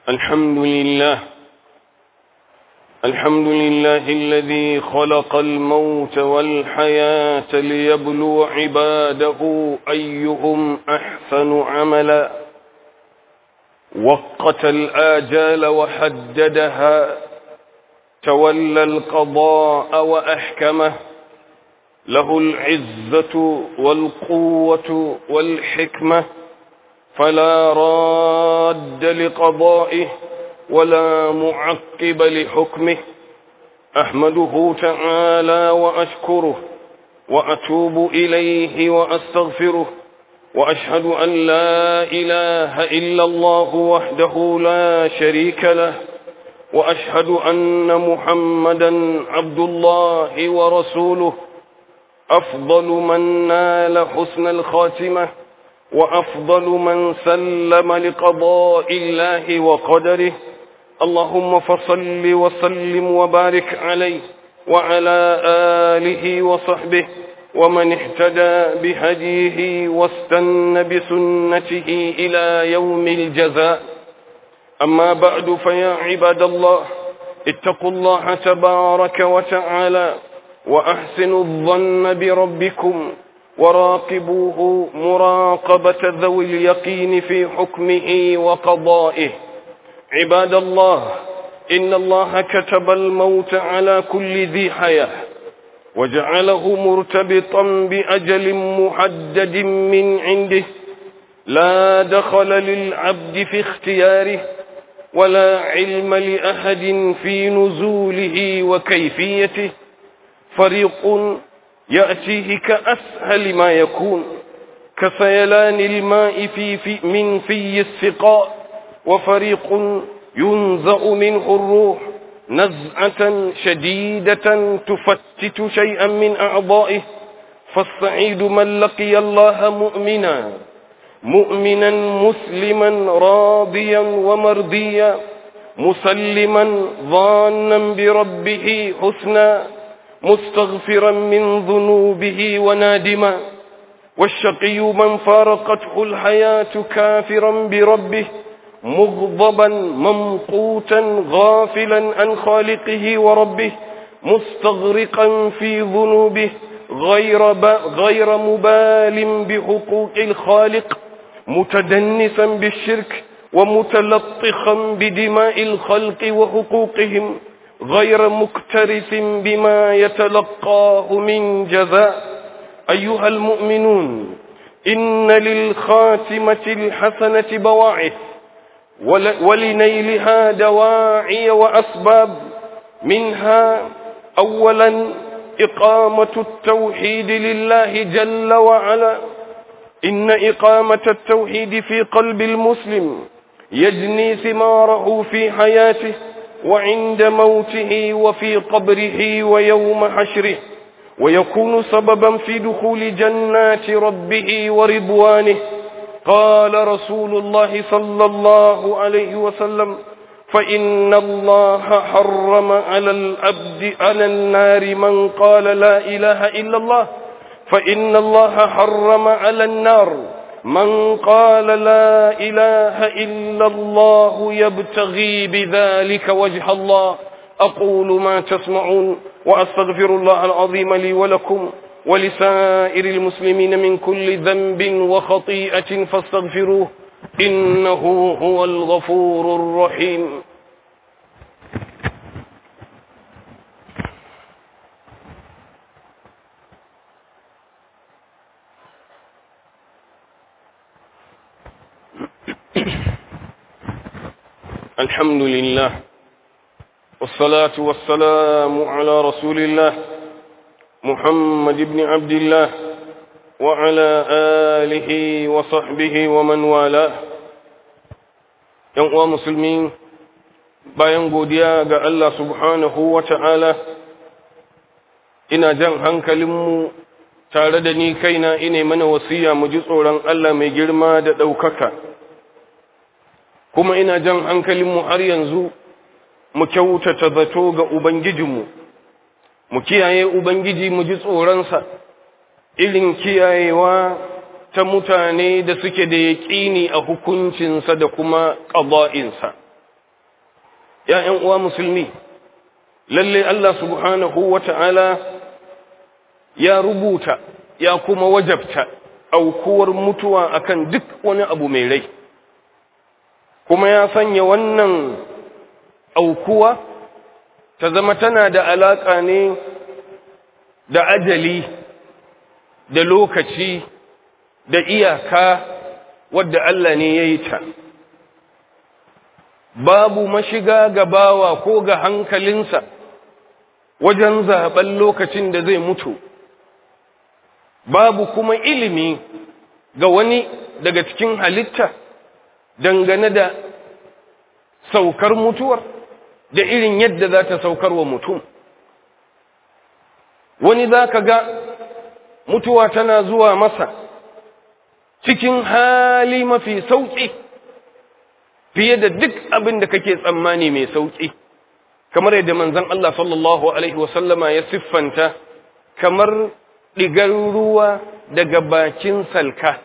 الحمد لله الحمد لله الذي خلق الموت والحياة ليبلو عباده أيهم أحسن عملا وقت الآجال وحددها تولى القضاء وأحكمه له العزة والقوة والحكمة فلا راد لقضائه ولا معقب لحكمه أحمده تعالى وأشكره وأتوب إليه وأستغفره وأشهد أن لا إله إلا الله وحده لا شريك له وأشهد أن محمدا عبد الله ورسوله أفضل من نال حسن الخاتمة وأفضل من سلم لقضاء الله وقدره اللهم فصل وسلم وبارك عليه وعلى آله وصحبه ومن اهتدى بهديه واستن بسنته إلى يوم الجزاء أما بعد فيا عباد الله اتقوا الله تبارك وتعالى وأحسنوا الظن بربكم وراقبوه مراقبة ذوي اليقين في حكمه وقضائه عباد الله إن الله كتب الموت على كل ذي حياة وجعله مرتبطا بأجل محدد من عنده لا دخل للعبد في اختياره ولا علم لأحد في نزوله وكيفيته فريق يأتيه كأسهل ما يكون كسيلان الماء في في من في السقاء وفريق ينزأ منه الروح نزعة شديدة تفتت شيئا من أعضائه فالسعيد من لقي الله مؤمنا مؤمنا مسلما راضيا ومرضيا مسلما ظانا بربه حسنا مستغفرا من ذنوبه ونادما والشقي من فارقته الحياة كافرا بربه مغضبا ممقوتا غافلا عن خالقه وربه مستغرقا في ذنوبه غير, غير مبال بحقوق الخالق متدنسا بالشرك ومتلطخا بدماء الخلق وحقوقهم غير مكترث بما يتلقاه من جزاء أيها المؤمنون إن للخاتمة الحسنة بواعث ولنيلها دواعي وأسباب منها أولا إقامة التوحيد لله جل وعلا إن إقامة التوحيد في قلب المسلم يجني ثماره في حياته وعند موته وفي قبره ويوم حشره ويكون سببا في دخول جنات ربه ورضوانه قال رسول الله صلى الله عليه وسلم فإن الله حرم على الأبد على النار من قال لا إله إلا الله فإن الله حرم على النار من قال لا إله إلا الله يبتغي بذلك وجه الله أقول ما تسمعون وأستغفر الله العظيم لي ولكم ولسائر المسلمين من كل ذنب وخطيئة فاستغفروه إنه هو الغفور الرحيم الحمد لله والصلاة والسلام على رسول الله محمد بن عبد الله وعلى آله وصحبه ومن والاه uwa musulmi bayan godiya ga Allah subhanahu wa ta'ala ina jan hankalinmu tare da ni kaina ine mana wasiya mu ji tsoron Allah mai girma da ɗaukaka kuma ina jan hankalinmu har yanzu mu kyautata zato ga Ubangijinmu, mu kiyaye Ubangiji mu ji tsoronsa, irin kiyayewa ta mutane da suke da yaƙini a hukuncinsa da kuma ƙaba'insa. ‘ya'yan uwa musulmi lalle Allah subhanahu wa ta'ala ya rubuta ya kuma wajabta aukuwar mutuwa akan duk wani abu mai rai kuma ya sanya wannan aukuwa ta zama tana da alaƙa ne da ajali da lokaci da iyaka wadda Allah ne ya yi ta babu mashiga ga bawa ko ga hankalinsa wajen zaɓen lokacin da zai mutu babu kuma ilimi ga wani daga cikin halitta dangane da saukar mutuwar da irin yadda za ta saukar wa mutum wani za ka ga mutuwa tana zuwa masa cikin hali mafi sauƙi fiye da duk abin da kake tsammani mai sauƙi kamar yadda manzon Allah sallallahu alaihi wasallama ya siffanta kamar ɗigar ruwa daga bakin salka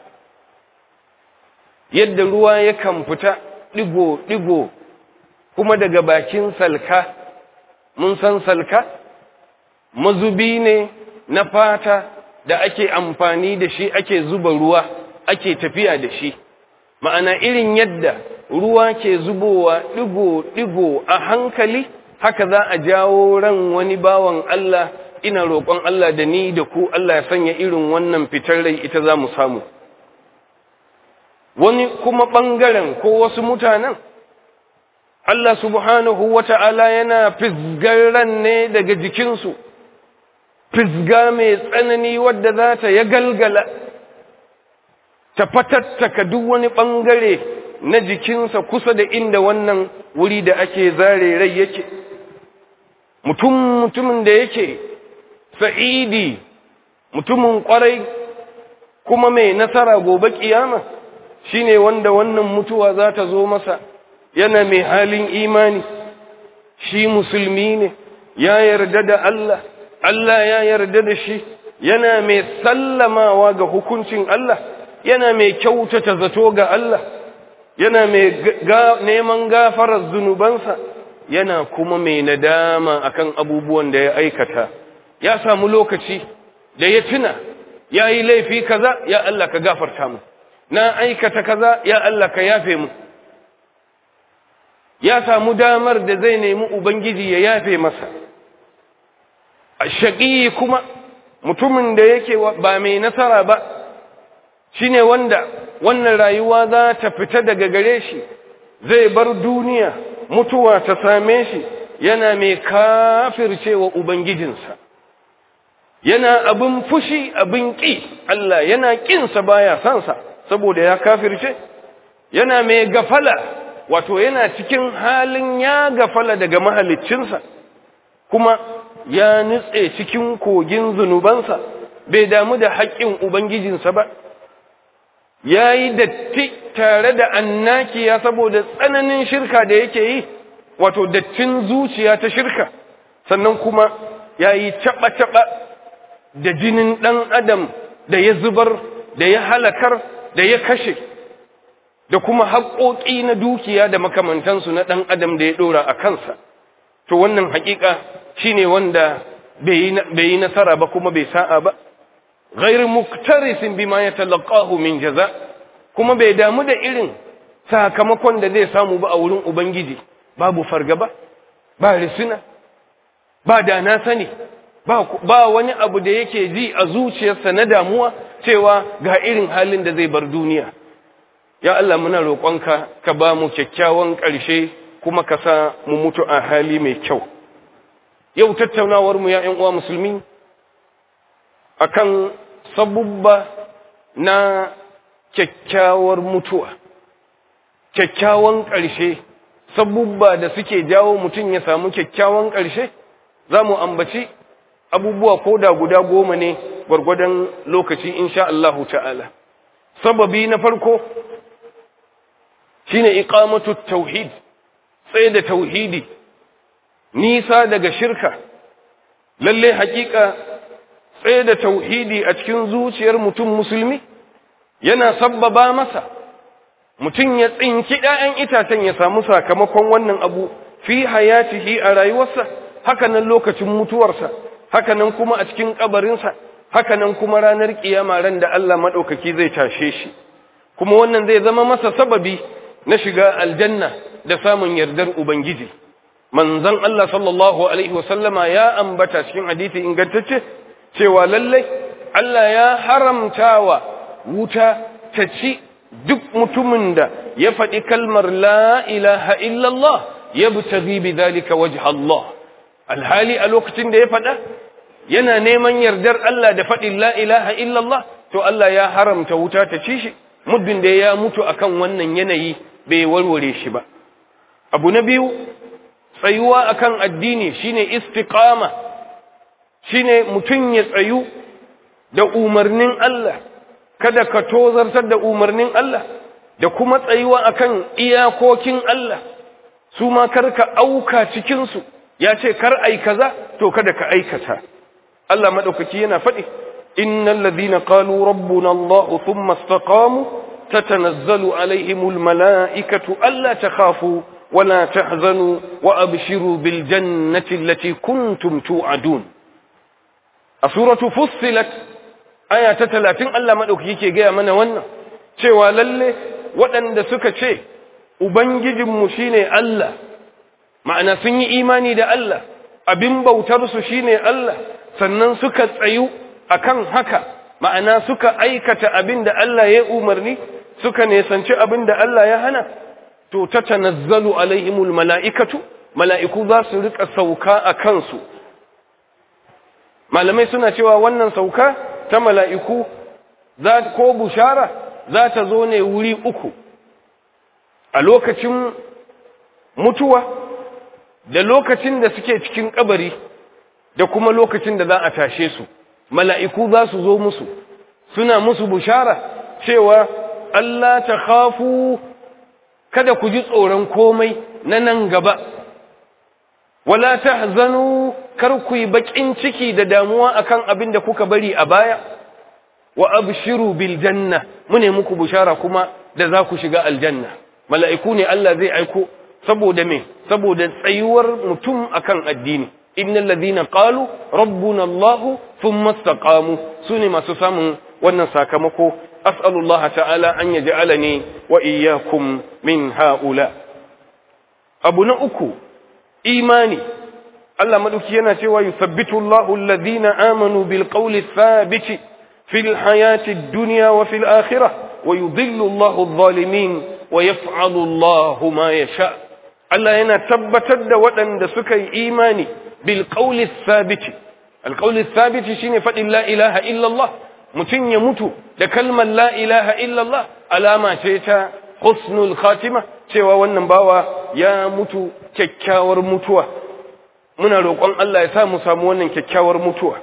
yadda ruwa yakan fita ɗigo-ɗigo kuma daga bakin salka mun san salka mazubi ne na fata da ake amfani da shi ake zuba ruwa ake tafiya da shi ma'ana irin yadda ruwa ke zubowa ɗigo-ɗigo a hankali haka za a jawo ran wani bawan Allah ina roƙon Allah da ni da ku Allah ya sanya irin wannan fitar rai ita za mu samu wani kuma ɓangaren ko wasu mutanen Allah subhanahu wa ta'ala yana fisgar ran ne daga jikinsu fisga mai tsanani wadda za ta ya galgala ta fatattaka duk wani ɓangare na jikinsa kusa da inda wannan wuri da ake zare rai yake mutum mutumin da yake sa'idi mutumin ƙwarai kuma mai nasara gobe ƙiyama shine wanda wannan mutuwa za ta zo masa yana mai halin imani shi musulmi ne ya yarda da Allah Allah ya yarda da shi yana mai sallamawa ga hukuncin Allah yana mai kyautata zato ga Allah yana mai neman gafarar zunubansa yana kuma mai nadama akan abubuwan da ya aikata ya samu lokaci da ya tuna ya yi laifi kaza ya Allah ka gafarta mu na aikata kaza ya Allah ka yafe mu ya samu damar da zai nemi ubangiji ya yafe masa shaƙi kuma mutumin da yake ba mai nasara ba shine wanda wannan rayuwa za ta fita daga gare shi zai bar duniya mutuwa ta same shi yana mai kafircewa ubangijinsa yana abin fushi abin ƙi Allah yana ƙinsa baya sansa saboda ya kafirce yana mai gafala wato yana cikin halin ya gafala daga mahaliccinsa kuma ya nutse cikin kogin zunubansa bai damu da haƙƙin ubangijinsa ba ya yi datti tare da annakiya saboda tsananin shirka da yake yi wato dattin zuciya ta shirka sannan kuma ya yi caɓa-caɓa da jinin ɗan adam da ya zubar da ya halakar da ya kashe da kuma haƙoƙi na dukiya da makamantansu na ɗan adam da ya ɗora a kansa to wannan haƙiƙa shine wanda bai yi nasara ba kuma bai sa'a ba غير مكترث بما يتلقاه من jaza kuma bai damu da irin sakamakon da zai samu ba a wurin ubangiji babu fargaba ba risina ba da na sani ba, ba wani abu da yake ji a zuciyarsa na damuwa cewa ga irin halin da zai bar duniya ya Allah muna roƙonka ka ba mu kyakkyawan ƙarshe kuma ka sa mu mutu a hali mai kyau yau tattaunawar mu ya ƴan uwa musulmi akan sabubba na kyakkyawar mutuwa kyakkyawan ƙarshe sabubba da suke jawo mutum ya samu kyakkyawan ƙarshe za mu ambaci abubuwa ko da guda goma ne gwargwadon lokaci insha Allahu ta'ala sababi na farko shine iqamatu tauhid tsaye da tauhidi nisa daga shirka lalle hakika tsaye da tauhidi a cikin zuciyar mutum musulmi yana sabbaba masa mutum ya tsinki ɗayan itacen ya samu sakamakon wannan abu fi hayatihi a rayuwarsa haka nan lokacin mutuwarsa haka nan kuma a cikin kabarinsa haka nan kuma ranar kiyama ran da Allah madaukaki zai tashe shi kuma wannan zai zama masa sababi na shiga aljanna da samun yardar ubangiji manzon Allah sallallahu alaihi wasallama ya ambata cikin hadisi ingantacce cewa lallai Allah ya haramtawa wuta ta ci duk mutumin da ya faɗi kalmar la ilaha illallah ya butaghi bi dhalika wajha Allah alhali a lokacin da ya faɗa yana neman yardar Allah da faɗin la ilaha illallah to Allah ya haramta wuta ta ci shi muddin da ya mutu akan wannan yanayi bai warware shi ba abu na biyu tsayuwa akan addini shine istiqama shine mutum ya tsayu da umarnin Allah kada ka tozartar da umarnin Allah da kuma tsayuwa akan iyakokin Allah su ma kar ka auka cikin su ya ce kar ai kaza to kada ka aikata Allah madaukaki yana faɗi innal ladhina qalu rabbuna Allah thumma istaqamu tatanazzalu alaihimul malaikatu alla takhafu ولا تحزنوا وأبشروا بالجنة التي كنتم توعدون سورة فصلت آية تتلاتين ألا مدوك يكي جاء من ون cewa lalle waɗanda suka ce Ubangijinmu shi ne Allah, ma'ana sun yi imani da Allah, abin bautarsu shi ne Allah, sannan suka tsayu a kan haka, ma'ana suka aikata abin da Allah ya umarni, suka nesanci abin da Allah ya hana, to ta tanazzalu alaihimul mala'ikatu mala'iku za su rika sauka a kansu malamai suna cewa wannan sauka ta mala'iku ko bushara za ta zo ne wuri uku a lokacin mutuwa da lokacin da suke cikin kabari da kuma lokacin da za a tashe su mala'iku za su zo musu suna musu bushara cewa Allah ta khafu kada ku ji tsoron komai na nan gaba wala tahzanu kar ku yi bakin ciki da damuwa akan abin da kuka bari a baya wa abshiru bil janna mune muku bushara kuma da za ku shiga aljanna mala'iku ne Allah zai aiko saboda me saboda tsayuwar mutum akan addini innal ladina qalu rabbuna Allah thumma istaqamu sune masu samun wannan sakamako أسأل الله تعالى أن يجعلني وإياكم من هؤلاء أبو نأكو إيماني الله مدوكينا سوى يثبت الله الذين آمنوا بالقول الثابت في الحياة الدنيا وفي الآخرة ويضل الله الظالمين ويفعل الله ما يشاء الله هنا تبتد ودن سكي إيماني بالقول الثابت القول الثابت شين فإن لا إله إلا الله mutum ya mutu da kalmar la ilaha illallah alama ce ta husnul khatima cewa wannan bawa ya mutu kyakkyawar mutuwa muna roƙon Allah ya sa mu samu wannan kyakkyawar mutuwa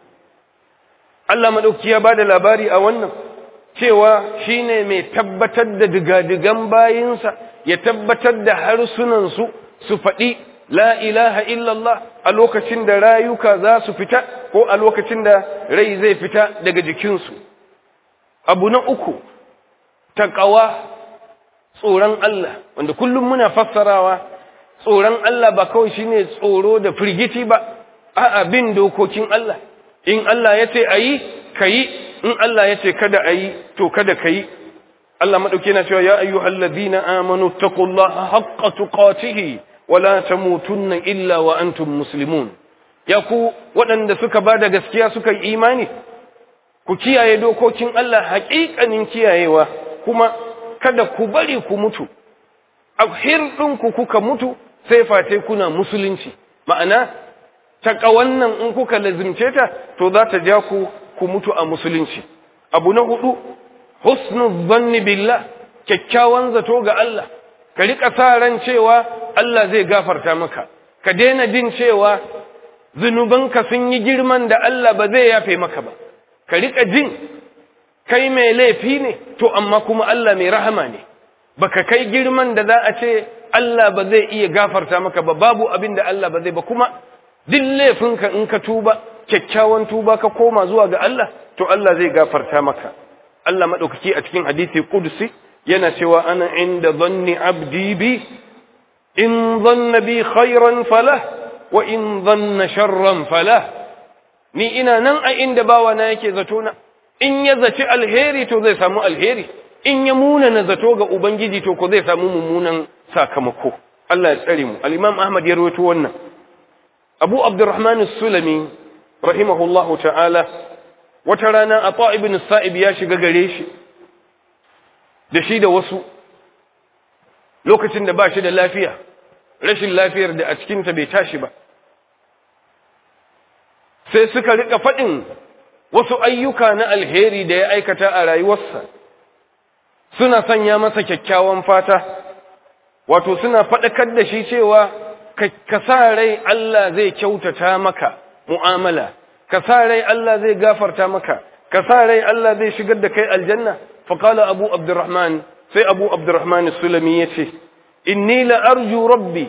Allah madauki ya bada labari a wannan cewa shine mai tabbatar da digadigan bayinsa ya tabbatar da harsunan su su faɗi la ilaha illallah a lokacin da rayuka za su fita ko a lokacin da rai zai fita daga jikinsu abu na uku taƙawa tsoron Allah wanda kullum muna fassarawa tsoron Allah ba kawai shine tsoro da firgici ba a'a bin dokokin Allah in Allah ya ce ayi kayi in Allah ya ce kada ayi to kada kayi Allah madauke na cewa ya ayyuhallazina amanu taqullaha haqqa tuqatihi wala tamutunna illa wa antum muslimun ya ku waɗanda suka ba da gaskiya suka yi imani ku kiyaye dokokin Allah haƙiƙanin kiyayewa kuma kada ku bari ku mutu a hirɗinku kuka mutu sai fate kuna musulunci ma'ana taƙawan nan in kuka lazimce ta to za ta ja ku ku mutu a musulunci abu na hudu husnul zanni billah kyakkyawan zato ga Allah ka riƙa sa ran cewa Allah zai gafarta maka ka daina jin cewa zunubanka sun yi girman da Allah ba zai yafe maka ba ka riƙa jin kai mai laifi ne to amma kuma Allah mai rahama ne baka kai girman da za a ce Allah ba zai iya gafarta maka ba babu abin da Allah ba zai ba kuma duk laifinka in ka tuba kyakkyawan tuba ka koma zuwa ga Allah to Allah zai gafarta maka Allah madaukaki a cikin hadisi qudsi yana cewa ana inda dhanni abdi bi in dhanna bi khairan falah wa in dhanna sharran falah ni ina nan a inda bawa na yake zato na in ya zaci alheri to zai samu alheri in ya muna na zato ga ubangiji to ko zai samu mummunan sakamako Allah ya tsare mu al-imam Ahmad ya rawaito wannan Abu Abdurrahman as-Sulami rahimahullahu ta'ala wata rana Ata ibn Sa'ib ya shiga gare shi da shi da wasu lokacin da ba shi da lafiya rashin lafiyar da a cikinta bai tashi ba sai suka rika faɗin wasu ayyuka na alheri da ya aikata a rayuwarsa suna sanya masa kyakkyawan fata wato suna faɗakar da shi cewa ka sa rai Allah zai kyautata maka mu'amala ka sa rai Allah zai gafarta maka ka sa rai Allah zai shigar da kai aljanna faqala abu abdurrahman sai abu abdurrahman sulami yace inni la arju rabbi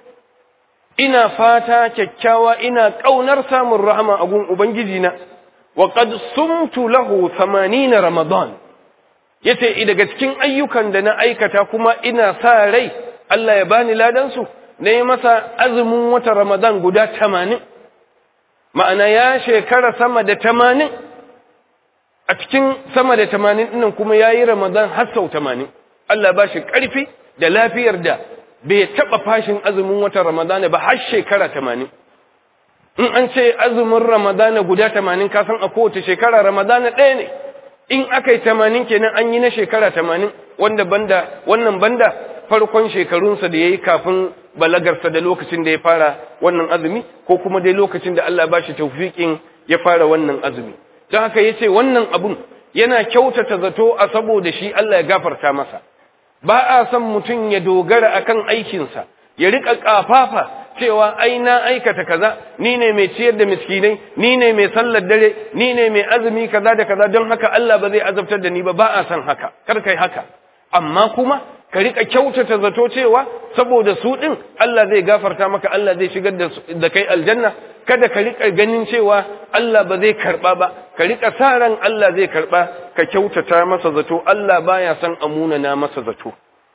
ina fata kyakkyawa ina kaunar samun rahama a gun ubangiji na wa qad sumtu lahu 80 ramadan yace daga cikin ayyukan da na aikata kuma ina sa rai Allah ya bani ladan su ne masa azumin wata ramadan guda 80 ma'ana ya shekara sama da 80 a cikin sama da 80 dinnan kuma yayi ramadan har sau 80 Allah ba shi karfi da lafiyar da bai taɓa fashin azumin watan Ramadana ba har shekara tamanin. In an ce azumin Ramadana guda tamanin kasan a kowace shekara Ramadana ɗaya ne, in aka yi tamanin kenan an yi na shekara tamanin wanda banda, wannan banda farkon shekarunsa da ya yi kafin balagarsa da lokacin da ya fara wannan azumi ko kuma dai lokacin da Allah ba shi taufiƙin ya fara wannan azumi. Don haka ya ce wannan abun yana kyautata zato a saboda shi Allah ya gafarta masa. ba a son mutum ya dogara akan aikinsa ya rika kafafa cewa ai na aikata kaza ni ne mai ciyar da miskinai ni ne mai sallar dare ni ne mai azumi kaza da kaza don haka Allah ba zai azabtar da ni ba ba a son haka kar kai haka amma kuma ka rika kyautata zato cewa saboda su din Allah zai gafarta maka Allah zai shigar da kai aljanna kada ka rika ganin cewa Allah ba zai karba ba ka rika sa ran Allah zai karba ka kyautata masa zato Allah baya son amuna na masa zato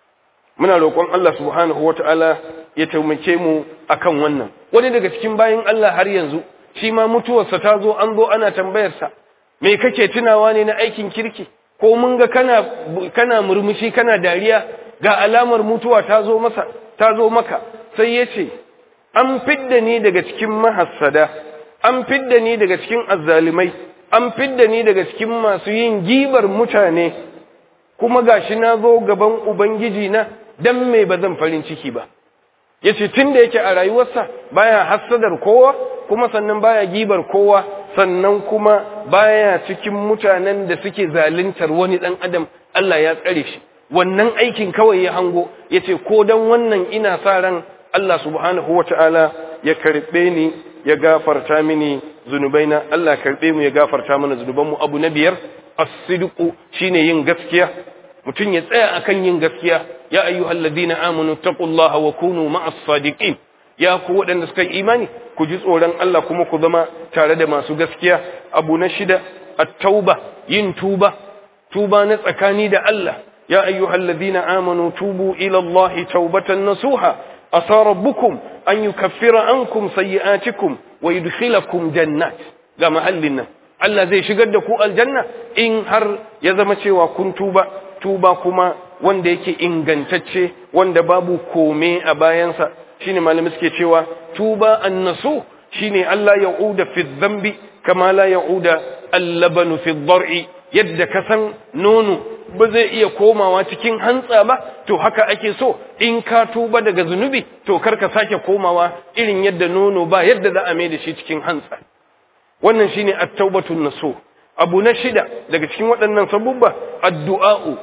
muna roƙon Allah subhanahu wataala ya taimake mu akan wannan wani daga cikin bayin Allah har yanzu shi ma mutuwarsa ta zo an zo ana tambayarsa me kake tunawa ne na aikin kirki ko mun ga kana kana murmushi kana dariya ga alamar mutuwa ta zo masa ta zo maka sai yace an fidda ni daga cikin mahassada an fidda ni daga cikin azzalimai an fidda ni daga cikin masu yin gibar mutane kuma gashi na zo gaban ubangiji na dan me ba zan farin ciki ba yace tunda yake a rayuwarsa baya hassadar kowa kuma sannan baya gibar kowa sannan kuma baya cikin mutanen da suke zaluntar wani dan adam Allah ya tsare shi wannan aikin kawai ya hango yace ko dan wannan ina sa ran Allah subhanahu wataala ya karbe ni ya gafarta mini zunubaina Allah karbe mu ya gafarta mana zunubanmu abu na biyar as-sidqu shine yin gaskiya mutum ya tsaya akan yin gaskiya ya ayyuhal ladina amanu taqullaha wa kunu ma'as sadiqin ya ku waɗanda suka yi imani ku ji tsoron Allah kuma ku zama tare da masu gaskiya abu na shida at-tauba yin tuba tuba na tsakani da Allah ya ayyuhal ladina amanu tubu ila Allah taubatan nasuha asa rabbukum an yukaffira ankum sayyi'atikum wa yudkhilakum jannat ga mahallin nan Allah zai shigar da ku aljanna in har ya zama cewa kun tuba tuba kuma wanda yake ingantacce wanda babu kome a bayansa shine malami suke cewa tuba annasu shine Allah ya uda fi dhanbi kama la ya uda al-labanu fi dhar'i yadda ka san nono ba zai iya komawa cikin hantsa ba to haka ake so in ka tuba daga zunubi to karka sake komawa irin yadda nono ba yadda za a mai da shi cikin hantsa wannan shine at-taubatun nasu abu na shida daga cikin waɗannan sabubba addu'a'u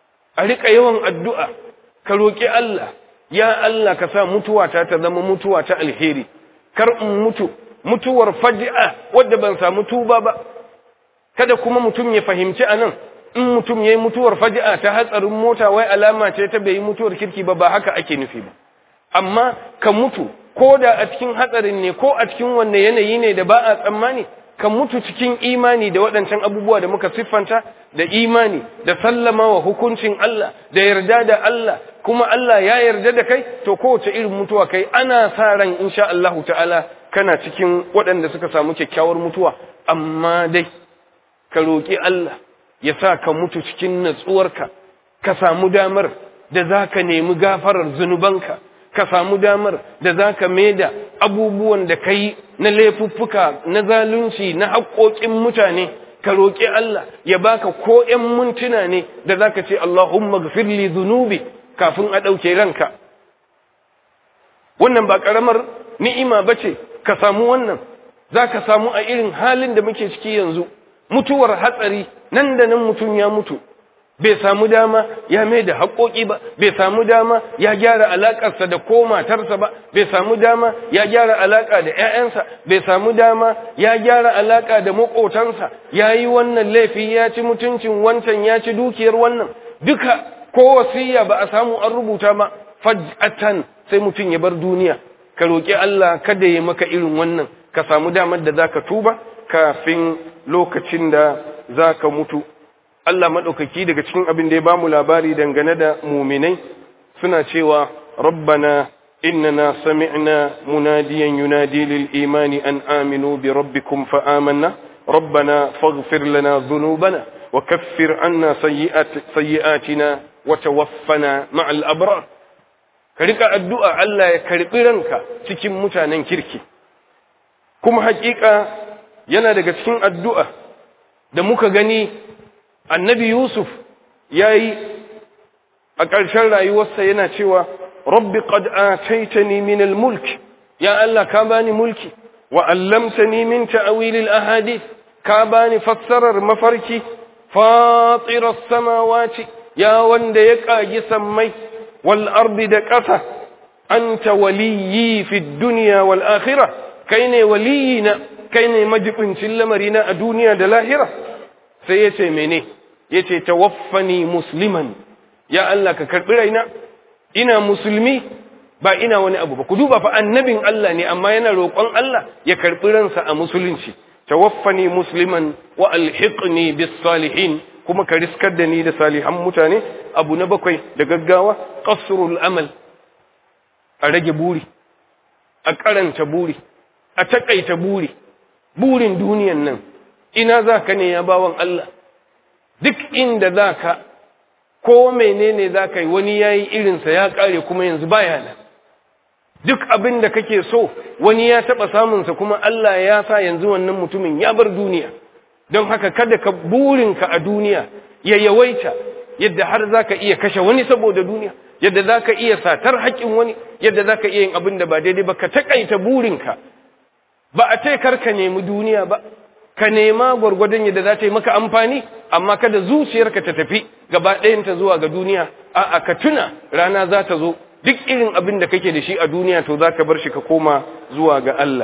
a rika yawan addu'a ka roki Allah ya Allah ka sa mutuwata ta zama mutuwa ta alheri kar in mutu mutuwar faj'a wadda ban samu tuba ba kada kuma mutum ya fahimci anan in mutum yayi mutuwar faj'a ta hatsarin mota wai alama ce ta bai mutuwar kirki ba ba haka ake nufi ba amma ka mutu ko da a cikin hatsarin ne ko a cikin wanne yanayi ne da ba a tsammani ka mutu cikin imani da waɗancan abubuwa da muka siffanta da imani da sallama wa hukuncin Allah da yarda da Allah kuma Allah ya yarda da kai to kowace irin mutuwa kai ana sa ran insha Allah ta'ala kana cikin waɗanda suka samu kyakkyawar mutuwa amma dai ka roƙi Allah ya sa ka mutu cikin natsuwarka ka samu damar da za ka nemi gafarar zunubanka ka samu damar da za ka maida abubuwan da ka yi na laifuffuka na zalunci na haƙoƙin mutane ka roƙi Allah ya baka ko ‘yan mintuna ne da za ka ce Allahumma gafirli zunubi kafin a ɗauke ranka wannan ba ƙaramar ni'ima ba ce ka samu wannan za ka samu a irin halin da muke ciki yanzu mutuwar hatsari nan da nan mutum ya mutu bai samu dama ya mai da haƙoƙi ba bai samu dama ya gyara alaƙarsa da ko matarsa ba bai samu dama ya gyara alaƙa da ‘ya'yansa bai samu dama ya gyara alaƙa da maƙotansa ya yi wannan laifi ya ci mutuncin wancan ya ci dukiyar wannan duka ko wasiya ba a samu an rubuta ba faj'atan sai mutum ya bar duniya ka roƙi Allah kada ya maka irin wannan ka samu damar da zaka tuba kafin lokacin da zaka mutu Allah maɗaukaki daga cikin abin da ya bamu labari dangane da muminai suna cewa rabbana innana sami'na munadiyan yunadi lil imani an aminu bi rabbikum fa amanna rabbana faghfir lana dhunubana wa kaffir anna sayyi'atina wa tawaffana ma'al abrar ka rika addu'a Allah ya karbi ranka cikin mutanen kirki kuma hakika yana daga cikin addu'a da muka gani annabi Yusuf ya yi a ƙarshen rayuwarsa yana cewa, Rabbi qad ataitani min al-mulk ya Allah ka bani mulki wa allamtani min ta'wilil ahadith ka bani fassarar mafarki fatiras samawati ya wanda ya kagi sammai wal ardi da ƙasa anta waliyyi fid dunya wal akhirah kai ne waliyina kai ne majibincin lamarina a duniya da lahira sai ya ce mene ya ce tawaffani musliman ya Allah ka karɓi raina ina musulmi ba ina wani abu ba ku duba fa annabin Allah ne amma yana roƙon Allah ya karɓi ransa a musulunci tawaffani musliman wa alhiqni bis salihin kuma ka riskar da ni da salihan mutane abu na bakwai da gaggawa qasrul amal a rage buri a karanta buri a takaita buri burin duniyan nan ina za ka ne ya bawan Allah duk inda za ka ko menene za ka yi wani ya yi irinsa ya ƙare kuma yanzu baya nan duk abin da kake so wani ya taɓa samunsa kuma Allah ya sa yanzu wannan mutumin ya bar duniya don haka kada ka burinka a duniya ya yawaita yadda har za ka iya kashe wani saboda duniya yadda za ka iya satar haƙƙin wani yadda za ka iya yin abin da ba daidai ba ka taƙaita burinka ba a ce karka nemi duniya ba ka nema gwargwadon yadda za ta yi maka amfani amma kada zuciyarka ta tafi gaba ɗayanta zuwa ga duniya a'a ka tuna rana za ta zo duk irin abin da kake da shi a duniya to za ka bar shi ka koma zuwa ga Allah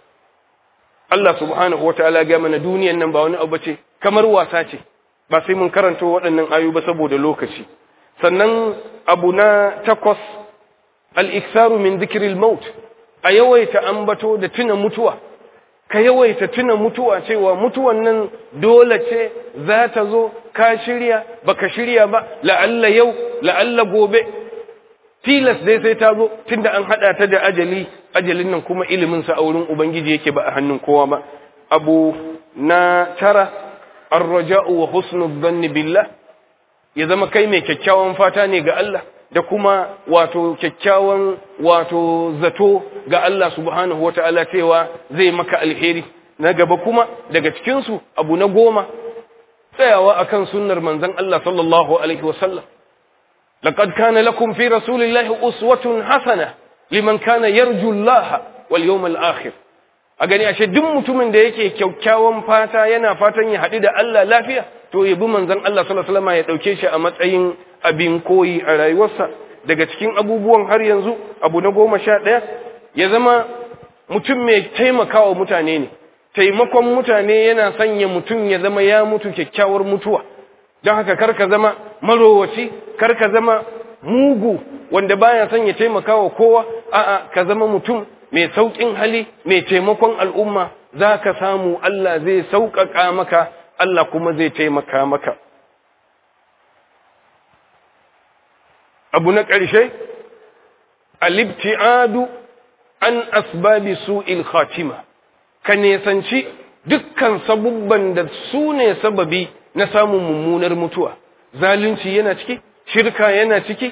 Allah subhanahu wa ta'ala ga mana duniyan nan ba wani abu ce kamar wasa ce ba sai mun karanto waɗannan ayu ba saboda lokaci sannan abu na takwas al-iksaru min dhikril maut a yawaita ambato da tuna mutuwa ka yawaita tuna mutuwa cewa mutuwan nan dole ce za ta zo ka shirya baka shirya ba la'alla yau la'alla gobe tilas dai sai ta zo tunda an hada ta da ajali ajalin nan kuma ilimin sa a wurin ubangiji yake ba a hannun kowa ba abu na tara ar-raja'u wa husnu dhanni billah ya zama kai mai kyakkyawan fata ne ga Allah da kuma wato kyakkyawan wato zato ga Allah subhanahu wa ta'ala cewa zai maka alheri na gaba kuma daga cikinsu abu na goma tsayawa akan sunnar manzon Allah sallallahu alaihi wasallam laqad kana lakum fi rasulillahi uswatun hasana liman kana yarju Allah wal yawmal akhir a gani ashe duk mutumin da yake kyakkyawan fata yana fatan ya haɗu da Allah lafiya to ya bi manzon Allah sallallahu alaihi wasallam ya dauke shi a matsayin abin koyi a rayuwarsa daga cikin abubuwan har yanzu abu na goma sha ɗaya ya zama mutum mai taimakawa mutane ne taimakon mutane yana sanya mutum ya zama ya mutu kyakkyawar mutuwa don haka karka zama marowaci karka zama mugu wanda baya son ya taimakawa kowa a'a ka zama mutum mai sauƙin hali mai taimakon al'umma za ka samu Allah zai sauƙaƙa maka Allah kuma zai taimaka maka abu na ƙarshe alibti'adu an asbabi su'il khatima ka nesanci dukkan sabubban da su ne sababi na samun mummunar mutuwa zalunci yana ciki shirka yana ciki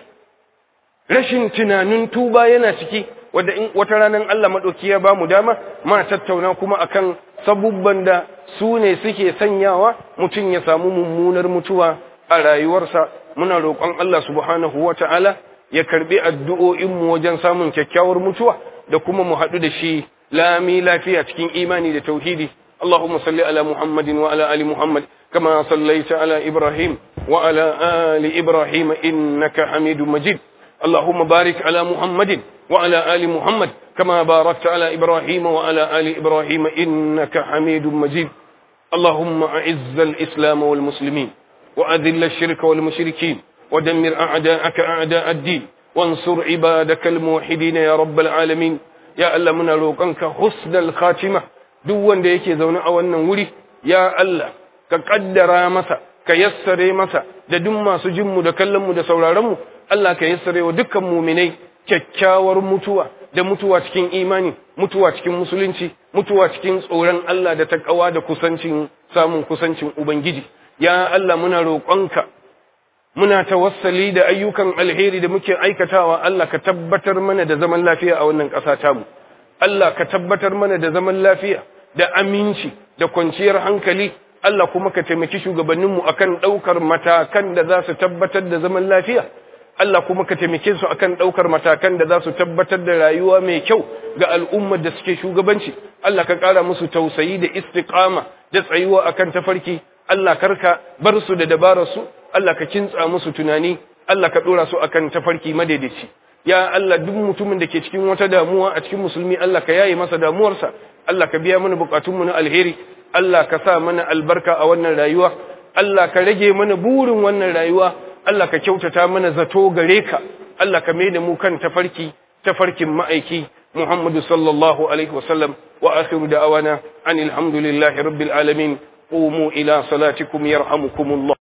rashin tunanin tuba yana ciki wadda in wata ranar Allah maɗauki ya ba mu dama ma tattauna kuma akan sabubban da su ne suke sanyawa mutum ya samu mummunar mutuwa a rayuwarsa muna roƙon Allah subhanahu wa ta'ala ya karɓi addu'o'inmu wajen samun kyakkyawar mutuwa da kuma mu haɗu da shi lami lafiya cikin imani da tauhidi اللهم صل على محمد وعلى آل محمد كما صليت على إبراهيم وعلى آل إبراهيم إنك حميد مجيد اللهم بارك على محمد وعلى آل محمد كما باركت على إبراهيم وعلى آل إبراهيم إنك حميد مجيد اللهم أعز الإسلام والمسلمين وأذل الشرك والمشركين ودمر أعداءك أعداء الدين وانصر عبادك الموحدين يا رب العالمين يا ألا من روقنك حسن الخاتمة duk wanda yake zaune a wannan wuri ya Allah ka kaddara masa ka yassare masa da duk masu jinmu da kallonmu da sauraronmu Allah ka yassare wa dukkan muminai kyakkyawar mutuwa da mutuwa cikin imani mutuwa cikin musulunci mutuwa cikin tsoron Allah da takawa da kusancin samun kusancin ubangiji ya Allah muna roƙonka muna tawassali da ayyukan alheri da muke aikatawa Allah ka tabbatar mana da zaman lafiya a wannan ƙasa tamu Allah ka tabbatar mana da zaman lafiya da aminci da kwanciyar hankali Allah kuma ka taimaki shugabanninmu akan ɗaukar matakan da za su tabbatar da zaman lafiya Allah kuma ka taimake su akan ɗaukar matakan da za su tabbatar da rayuwa mai kyau ga al'ummar da suke shugabanci Allah ka ƙara musu tausayi da istiqama da tsayuwa akan tafarki Allah karka bar su da dabararsu Allah ka kintsa musu tunani Allah ka ɗora su akan tafarki madaidaici ya Allah duk mutumin da ke cikin wata damuwa a cikin musulmi Allah ka yaye masa damuwarsa Allah ka biya mana bukatunmu na alheri Allah ka sa mana albarka a wannan rayuwa Allah ka rage mana burin wannan rayuwa Allah ka kyautata mana zato gare ka Allah ka mai da mu kan tafarki tafarkin ma'aiki Muhammadu sallallahu alaihi wasallam wa akhiru da'awana anil hamdulillahi rabbil alamin qumu ila salatikum yarhamukumullah